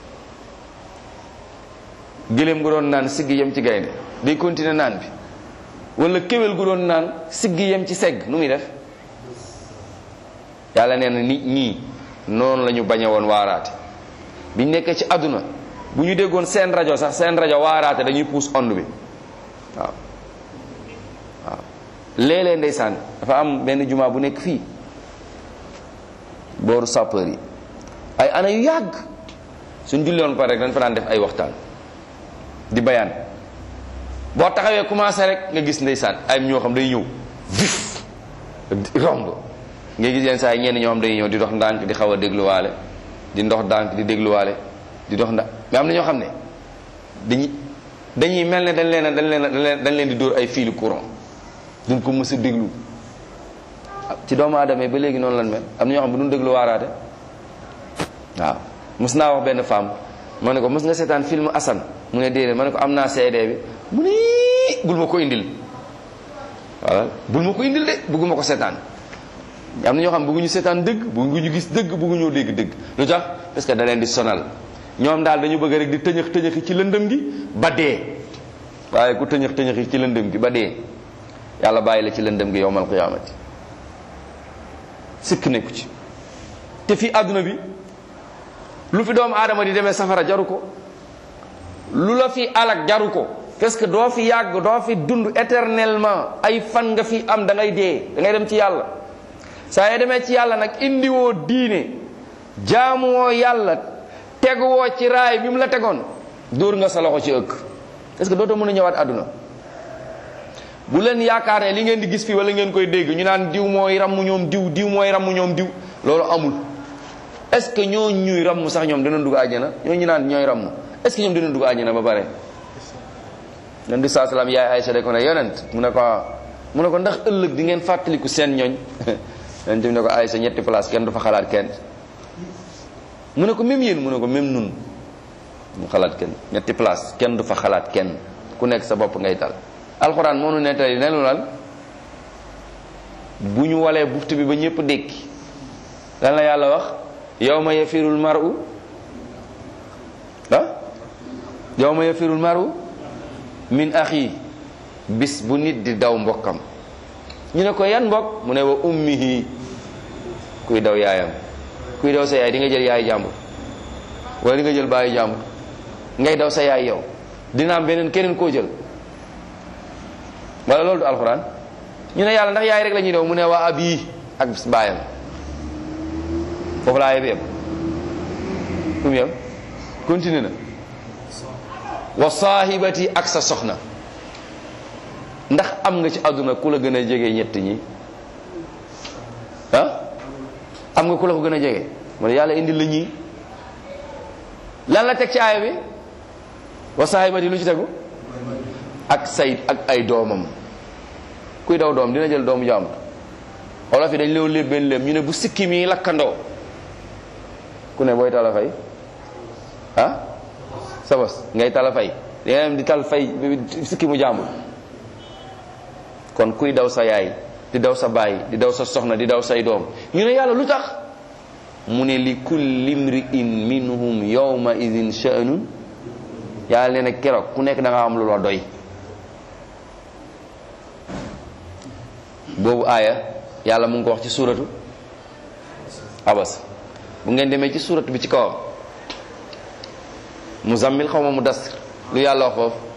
gëléem gu doon naan siggi yem ci gaynde day continuer naan bi wala kéwél gu doon naan siggi yem ci segg nu muy def yàlla nee na nit ñii noonu la ñu bañe woon waaraate biñ nekkee ci àdduna bu ñu déggoon seen rajo sax seen rajo waaraate dañuy puus ond bi waaw waaw léeg-léeg ndeysaan dafa am benn jumaa bu nekk fii booru sapeur yi ay ana yu yàgg suñ julloon pare rek dañ fa daan def ay waxtaan di bayaan boo taxawee commencé rek nga gis ndeysaan ay ñoo xam day ñëw vif romb nga gis yenn saa yi ñenn ñoo xam day ñëw di dox ndànk di xaw a dégluwaale di ndox ndànk di dégluwaale di dox ndànk mais am na ñoo xam ne dañuy dañuy mel ne dañ leen a dañ leen a dañ leen di dóor ay fili courant duñ ko mës a déglu ci doomu aadama yi ba léegi noonu lan mel am na ñoo xam bu duñ déglu waaraate waaw mës naa wax benn femme ma ne ko mës nga seetaan film Assane mu ne déedéet ma ne ko am naa CD bi mu ne bul ma ko indil voilà bul ma ko indil de bëgguma ko seetaan am na ñoo xam bëgguñu seetaan dëgg bëgguñu gis dëgg bëgguñoo dégg dëgg lu tax parce que da leen di sonal ñoom daal dañu bëgg rek di tëñëx tëñëxi ci lëndëm gi ba dee waaye ku tëñëx tëñëxi ci lëndëm gi ba dee yàlla bàyyi la ci lëndëm gi yowmal qiyaamati sikk nekku ci te fii àdduna bi lu fi doomu aadama di demee safara jaru ko lu la fi alak jaru ko parce que doo fi yàgg doo fi dund éternellement ay fan nga fi am da ngay dee da ngay dem ci yàlla saa yoo demee ci yàlla nag indiwoo diine jaamuwoo yàlla teguwoo ci raay bi mu la tegoon dóor nga sa loxo ci ëkk parce que dootoo mën a ñëwaat àdduna bu leen yaakaar ne li ngeen di gis fii wala ngeen koy dégg ñu naan diw mooy ramm ñoom diw diw mooy ramm ñoom diw loolu amul est-ce que ñoo ñuy ramm sax ñoom dina dugg àjjana ñoo ñu naan ñooy ramm est-ce que ñoom dina dugg àjjana ba pare nan di saa salaam yaay Aysa de ko ne yonent mu ne ko mu ne ko ndax ëllëg di ngeen fàttaliku seen ñooñ yonent bi ne ko Aysa ñetti place kenn du fa xalaat kenn mu ne ko même yéen mu ne ko même nun mu xalaat kenn ñetti place kenn du fa xalaat kenn ku nekk sa bopp ngay dal alxuraan moo nu nettali ne lu lan bu ñu walee buftu bi ba ñëpp dékki lan la yàlla wax yawma yafirul mar'u ah yawma yafirul mar'u min axi bis bu nit di daw mbokkam ñu ne ko yan mbokk mu ne wa ummihi kuy daw yaayam kuy daw sa yaay di nga jël yaay jàmbur wala di nga jël baayu jàmbur ngay daw sa yaay yow dina am beneen keneen koo jël wala loolu du alxuraan ñu ne yàlla ndax yaay rek la ñuy daw mu ne waa ab yi ak baayam foofu laa yeb yem fu mu yem continue na wa saahibati ak sa soxna ndax am nga ci àdduna ku la gën a jege ñett ñi ah am nga ku la ko gën a jege mu ne yàlla indi la ñii lan la teg ci aaya bi wa saahibati lu ci tegu ak say ak ay doomam kuy daw doom dina jël doomu jàmbur wolof yi dañ leew léeb benn léeb ñu ne bu sikki mi lakkandoo ku ne booy tala fay ah sa bos ngay tala fay dangay di tal fay sikki mu jàmbul kon kuy daw sa yaay di daw sa baay di daw sa soxna di daw say doom ñu ne yàlla lu tax mu ne li kulli mri'in minhum yawma idin sha'nun yàlla nee na keroog ku nekk da nga am lu la doy boobu aaya yàlla mu ngi ko wax ci suuratu abas bu ngeen demee ci suuratu bi ci kawam muzammil xaw ma mu das lu yàlla wax foofu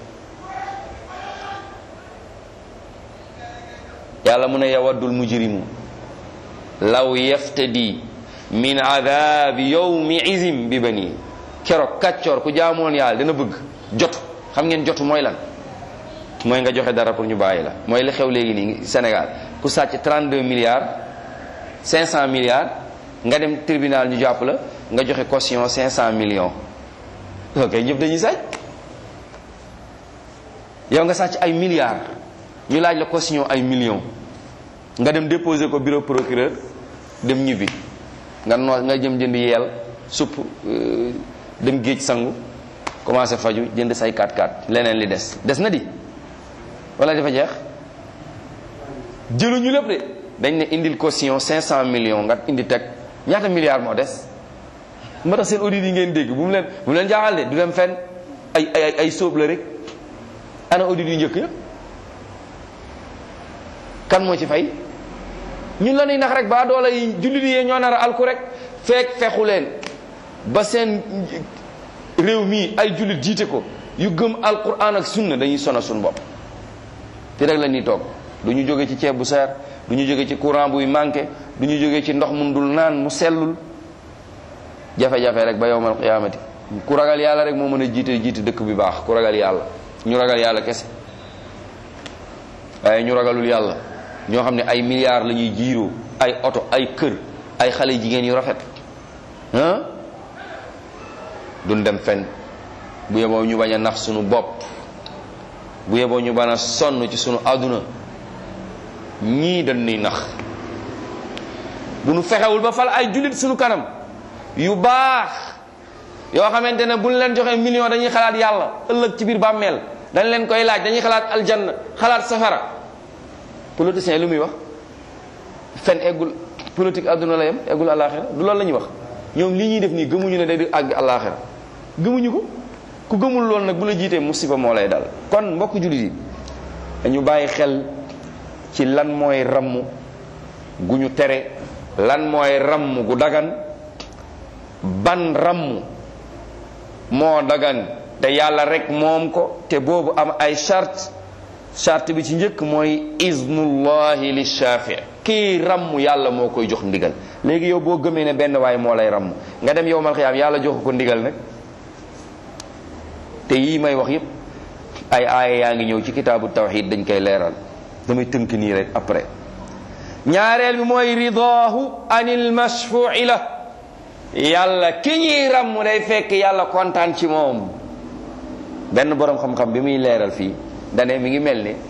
yàlla mu ne yawaddul mujrimu law yaftadi min adabi yawmi izim bi bani keroog kàccoor ku jaamoon yàlla dana bëgg jotu xam ngeen jotu mooy lan mooy nga joxe dara pour ñu bàyyi la mooy li xew léegi nii Sénégal ku sàcc 32 milliards 500 milliards nga dem tribunal ñu jàpp la nga joxe caution 500 millions ok ñëpp dañuy sàcc yow nga sàcc ay milliards ñu laaj la caution ay millions nga dem déposer ko bureau procureur dem ñibbi nga noo nga jëm jënd yeel supp dem géej sangu commencé faju jënd say 4x4 leneen li des des na di wala dafa jeex jëluñu lépp de dañ ne indil caution 500 millions nga indi teg ñaata milliards moo des moo tax seen audit yi ngeen dégg bu mu leen bu mu leen jaaxal de du dem fenn ay ay ay sóob la rek ana audit yu njëkk ya kan moo ci fay ñun la ñuy nax rek ba doole yi jullit yi ñoo nar a alku rek fekk fexu leen ba seen réew mii ay jullit jiite ko yu gëm alquran ak sunna dañuy sona suñu bopp te rek la ñuy toog du ñu jóge ci ceeb bu seer du ñu jóge ci courant buy manqué du ñu jóge ci ndox mun dul naan mu sellul jafe-jafe rek ba yowmal qiyaamati ku ragal yàlla rek moo mën a jiite jiite dëkk bi baax ku ragal yàlla ñu ragal yàlla kese waaye ñu ragalul yàlla ñoo xam ne ay milliards la ñuy jiiroo ay oto ay kër ay xale jigéen yu rafet ah duñ dem fenn bu yeboo ñu bañ a nax sunu bopp bu yeboo ñu bañ a sonn ci sunu àdduna ñii dañ nuy nax bu nu fexewul ba fal ay jullit sunu kanam yu baax yoo xamante ne buñ leen joxe million dañuy xalaat yàlla ëllëg ci biir bàmmeel dañ leen koy laaj dañuy xalaat aljanna xalaat safara politicien lu muy wax fen eggul politique àdduna la yem eggul àllaaxira du loolu la ñuy wax ñoom li ñuy def nii gëmuñu ne day di àgg àllaaxira gëmuñu ko ku gëmul loolu nag bu la jiitee musiba moo lay dal kon mbokk jullit yi dañu bàyyi xel ci lan mooy ramm gu ñu tere lan mooy ramm gu dagan ban ramm moo dagan te yàlla rek moom ko te boobu am ay charte charte bi ci njëkk mooy iznullahi li shafi kii ramm yàlla moo koy jox ndigal léegi yow boo gëmee ne benn waay moo lay ramm nga dem yow mal xiyaam yàlla jox ko ndigal nag te yii may wax yépp ay aaya yaa ngi ñëw ci kitaabu tawxid dañ koy leeral damay tënk nii rek après ñaareel bi mooy ridaahu anil mashfu'i la yàlla ki ñuy ramm day fekk yàlla kontaan ci moom benn boroom xam-xam bi muy leeral fii dane mi ngi mel ni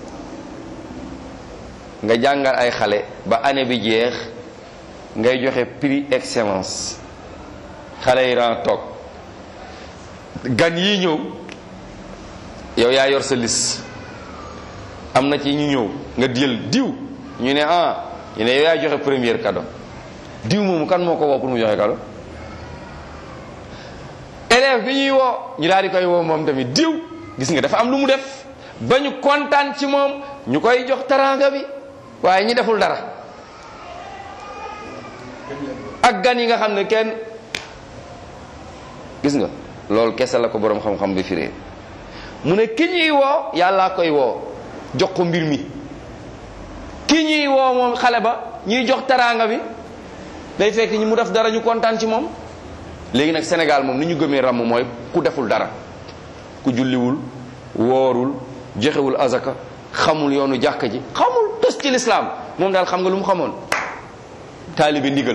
nga jàngal ay xale ba année bi jeex ngay joxe prix excellence xale yi ran toog gan yi ñëw yow yaa yor sa liste am na ci ñu ñëw nga jël diw ñu ne ah ñu ne yow yaa joxe premier cadeau diw moomu kan moo ko woo pour mu joxe cadeau élève bi ñuy woo ñu daal di koy woo moom tamit diw gis nga dafa am lu mu def ba ñu kontaan ci moom ñu koy jox taraanga bi waaye ñi deful dara ak gan yi nga xam ne kenn gis nga loolu kese la ko boroom xam-xam bi firee mu ne ki ñuy woo yàllaa koy woo jox ko mbir mi ki ñuy woo moom xale ba ñuy jox taraanga bi day fekk ñi mu def dara ñu kontaan ci moom léegi nag Sénégal moom ni ñu gëmee ràmm mooy ku deful dara ku julliwul woorul joxewul azaka xamul yoonu jàkka ji xamul tos ci lislaam moom daal xam nga lu mu xamoon taalibe ndigal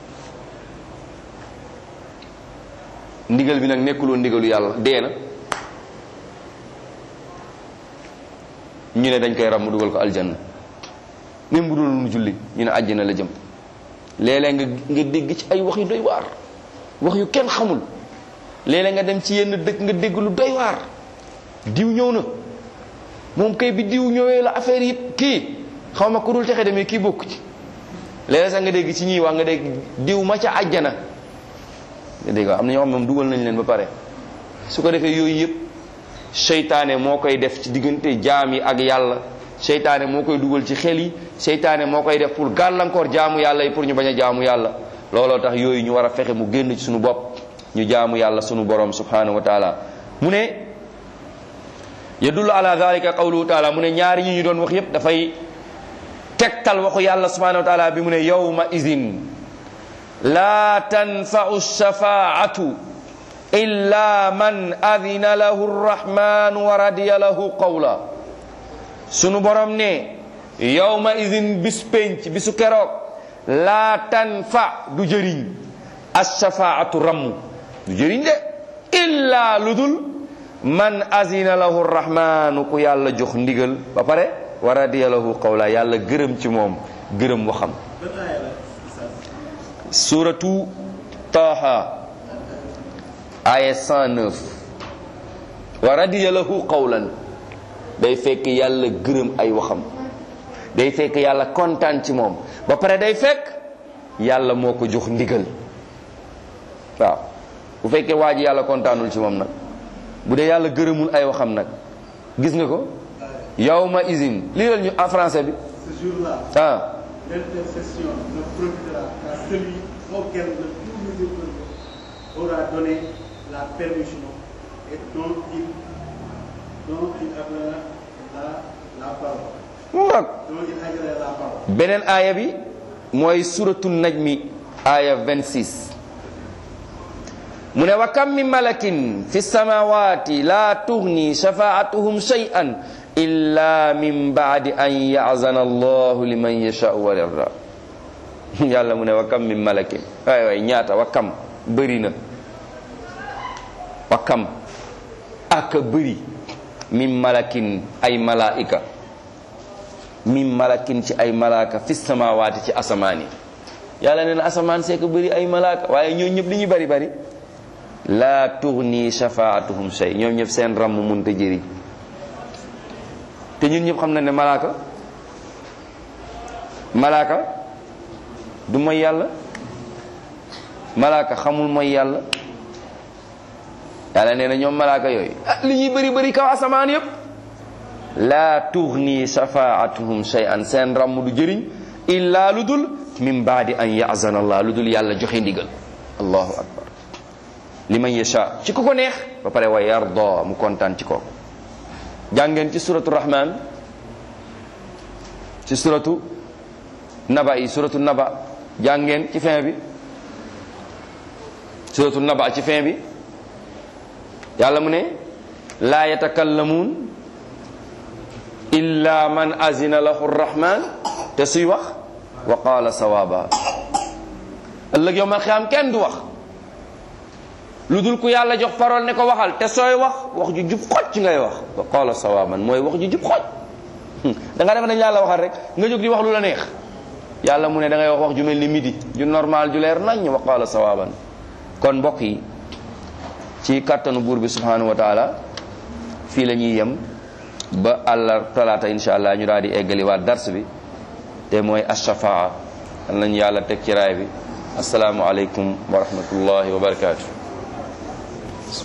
ndigal bi nag nekkuloo ndigalu yàlla dee na ñu ne dañ koy ràmm dugal ko aljanna même bu dul mu julli ñu ne àjjana la jëm léeg-léeg nga nga dégg ci ay wax yu doy waar wax yu kenn xamul léeg-léeg nga dem ci yenn dëkk nga dégg lu doy waar diw ñëw na moom kay bi diw ñëwee la affaire yi kii xaw ma ku dul texe demee kii bokk ci léeg-léeg sax nga dégg ci ñii wax nga dégg diw ma ca àjjana nga dégg am na ñoo xam ne moom dugal nañ leen ba pare su ko defee yooyu yëpp seytaane moo koy def ci diggante jaam yi ak yàlla seytaane moo koy dugal ci xel yi seytaane moo koy def pour gàllankoor jaamu yàlla yi pour ñu bañ a jaamu yàlla looloo tax yooyu ñu war a fexe mu génn ci suñu bopp ñu jaamu yàlla sunu borom subhanahu wa taala mu ne yadullu ala dalika qawluhu taala mu ne ñaari ñi ñu doon wax yépp dafay tegtal waxu yàlla subhanahu wa taala bi mu ne yawma idin la tanfau shafaatu illa man adina lahu rrahman wa radiya lahu qawla sunu borom ne yawma idin bis penc bisu keroog la tanfa du jëriñ ashafaatu ramm du jëriñ de illa ludul man azina lahu rrahmanu ku yàlla jox ndigal ba pare wa radiya lahu qawla yàlla gërëm ci moom gërëm waxam suratu taha aya 109 wa radiya lahu qawlan day fekk yàlla gërëm ay waxam day fekk yàlla kontaan ci moom ba pare day fekk yàlla moo ko jox ndigal waaw bu fekkee waa ji yàlla kontaanul ci moom nag bu dee yàlla gërëmul ay waxam nag gis nga ko yawma izin lii la ñu en français bi Ce jour-là, ah l'intercession ne profitera qu'à celui auquel le tout miséricordieux aura donné la permission et dont il, dont il agrée la, la parole. mu ngoog Dont il agrée la parole. beneen aaya bi mooy suratu najmi aaya 26 mu ne wa kam min malakin fi samawati la tughni shafaatuhum shay'an illa min ba'di an ya'zana allahu liman yasha'u wa yarda yàlla mu ne wa kam min malakin waay waay ñaata wa kam bëri na wa kam aka bëri min malakin ay malaika min malakin ci ay malaaka fi samawaati ci asamaan yi yàlla nee na asamaan see ko bëri ay malaaka waaye ñoo ñëpp li ñu bari bari laa tughni shafaatuhum shay ñoom ñëpp seen ramm munta jëriñ te ñun ñëpp xam na ne malaaka malaaka du mooy yàlla malaaka xamul mooy yàlla yàlla nee na ñoom malaaka yooyu ah li ñuy bëri bëri kaw asamaan yëpp laa tughni shafaatuhum shay'an seen ramm du jëriñ illa lu dul min baadi an yazana allah lu dul yàlla joxe ndigal allahu akbar liman yasha ci ku ko neex ba pare wa yarda mu kontaan ci kooku jàngeen ci suratu rahman ci suratu naba yi suratu naba jàngeen ci fin bi suratu naba ci fin bi yàlla mu ne laa yatakallamuun illa man azina lahu rrahman te suy wax wa qaala sawaaba ëllëg yow ma xiyaam kenn du wax lu dul ku yàlla jox parole ne ko waxal te sooy wax wax ju jub xoj ngay wax wa qaala sawaaban mooy wax ju jub xoj da nga def nañ yàlla waxal rek nga jóg di wax lu la neex yàlla mu ne da ngay wax wax ju mel ni midi ju normal ju leer nañ wa qaala sawaaban kon mbokk yi ci kàttanu buur bi subhanahu wa taala fii la ñuy yem ba àllar talaata insha allah ñu daal di eggali waat dars bi te mooy ashafaa nañu yàlla teg ci raay bi asalaamu aleykum wa rahmatullahi wa barakaatu